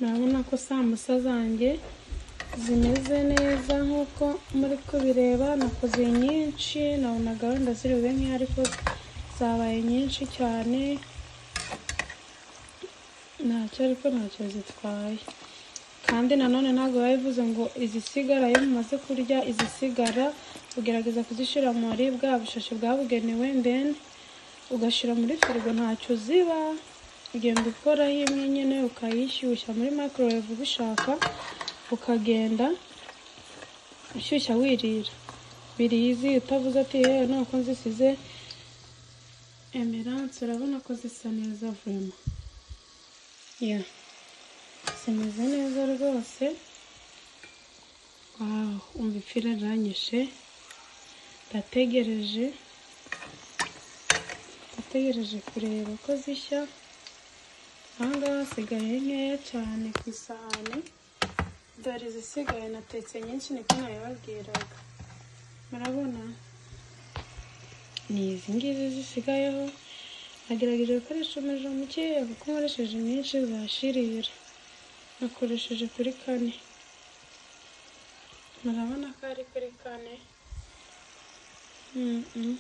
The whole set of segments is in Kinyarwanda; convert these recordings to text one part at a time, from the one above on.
murabona ko sambusa zanjye zimeze neza nk'uko muri kubireba nakoze nyinshi nabona gahunda ziri bube nke ariko zabaye nyinshi cyane ntacyo ariko ntacyo zitwaye kandi nanone ntabwo biba bivuze ngo izisigara iyo mumaze kurya izisigara ugerageza kuzishyira muri bwa bushashi bwabugenewe ndeni ugashyira muri firigo ntacyo ziba ugenda ukoraho imwe nyine ukayishyushya muri microwave ubishaka ukagenda ushyushya wirira birizi utavuze ati yewe nuko nzisize emerance urabona ko zisa neza vuma ya zimeze neza rwose wawu umva ipfira riranyishe ndategereje ndategereje kureba ko zishya ahangaha hasigaye nkeya cyane ku isahani dore izisigaye natetse nyinshi niko nabibabwiraga murabona ni izi ngizi zisigayeho nagerageje gukoresha umuriro mukeya kuko nkoresheje nyinshi zashirira nakoresheje kuri kane murabona ko ari kuri kane Mm, mm.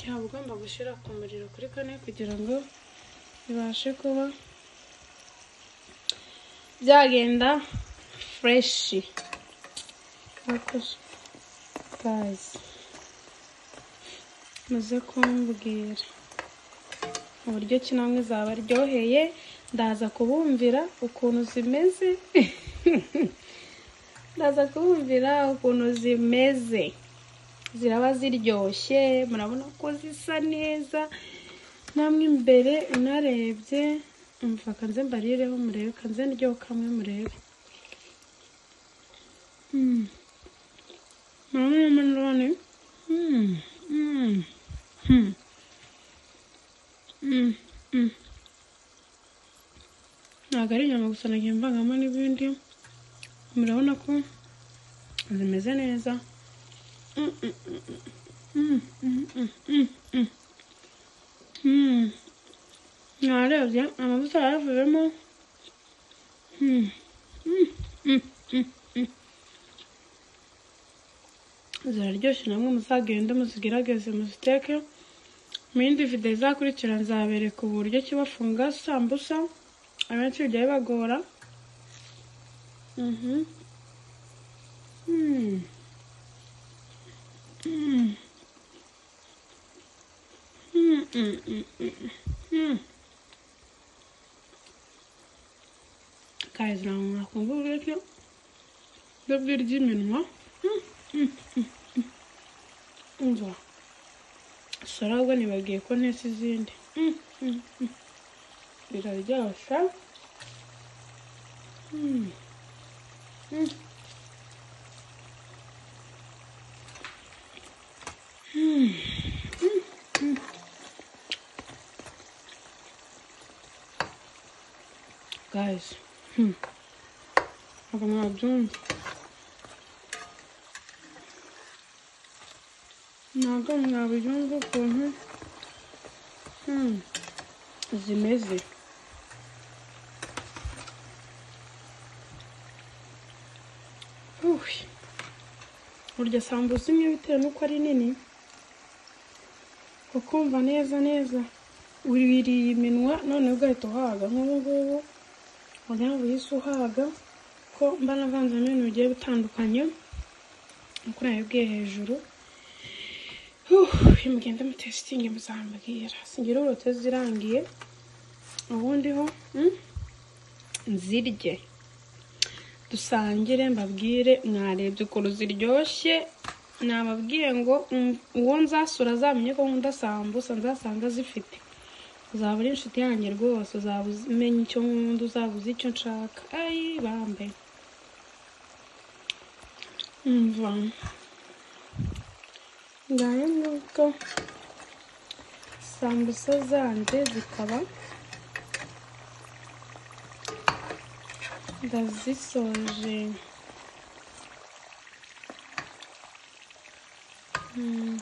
yaba ugomba gushyira ku muriro kuri kane kugira ngo bibashe kuba byagenda fureshi gazi muze kumbwira uburyo ki namwe zabaryoheye ndaza kubumvira ukuntu zimeze ndaza kubumvira ukuntu zimeze ziraba ziryoshye murabona ko zisa neza namwe imbere unarebye umva kanze mbarireho murebe kanze ndyoho kamwe murebe Mm. murabona umunani Mm, mm, mm. Mm, mm. ntabwo ari inyama gusa nagiye mvangamo n'ibindi murabona ko zimeze neza narebye amavuta yaravuyemo ziraryoshye namwe muzagende muzigerageze muziteke mu yindi video izakurikira nzabereka uburyo ki bafunga sambusa abenshi bijya bibagora Mhm. Mm. Mm. Mm, mm, mm, mm, mm. Guys, now I'm not going to get you. The virgin minimum. Umva. Saragwa nibagiye ko ntese izindi. Mm, mm, mm. Biraryosha. Mm. Mm. guys ntabwo mwabyumva ntabwo mwabyumva ukuntu hmm, zimeze Uy. urya sambusa imwe bitewe n'uko ari nini ukumva neza neza wiriye iminwa none ugahita uhaga nk'ubu ngubu ubona wihise uhaga ko mba navanzemo ibintu bigiye bitandukanye nk'uko nabibwiye hejuru uyu mugende mutesitingi muzambwira singira uburote zirangiye ubundi ho mm, nzirye dusangire mbabwire mwarebye ukuntu ziryoshye nababwiye ngo mm, uwo nzasura azamenye ko nkunda sambusa nzasanga zifite uzaba uri inshuti yanjye rwose uzaba umenya icyo nkunda uzaba uzi icyo nshaka ayi bambe umva ngayo nuko sambusa zanjye zikaba ndazisoje Mm,